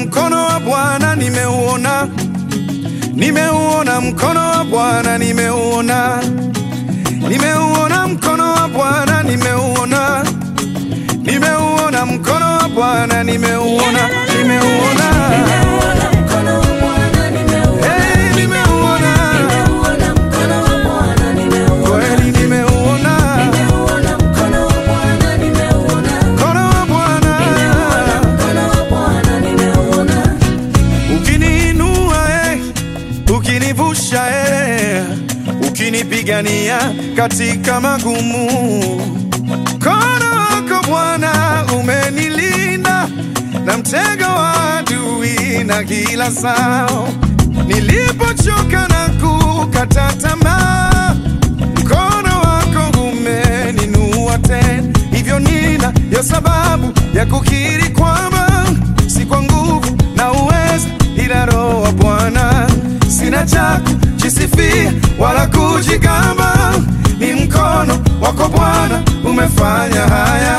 mkono wa Bwana, nimeuona, nimeuona mkono wa Bwana, nimeuona, nimeuona mkono wa Bwana, nimeuona, nimeuona mkono wa Bwana, nimeuona, nimeuona, hey, nimeuona, kweli nimeuona mkono wa Bwana. Ukiniinua eh, ukinivusha eh, ukinipigania katika magumu, mkono wako Bwana umenilinda na mtego wa adui na kila sao. Nilipochoka na kukata tamaa, mkono wako umeninua tena, hivyo nina ya sababu ya kukiri kwamba si kwa nguvu na uweza, ila Roho wa Bwana. Sina cha kujisifia wala kujigamba, ni mkono wako Bwana umefanya haya.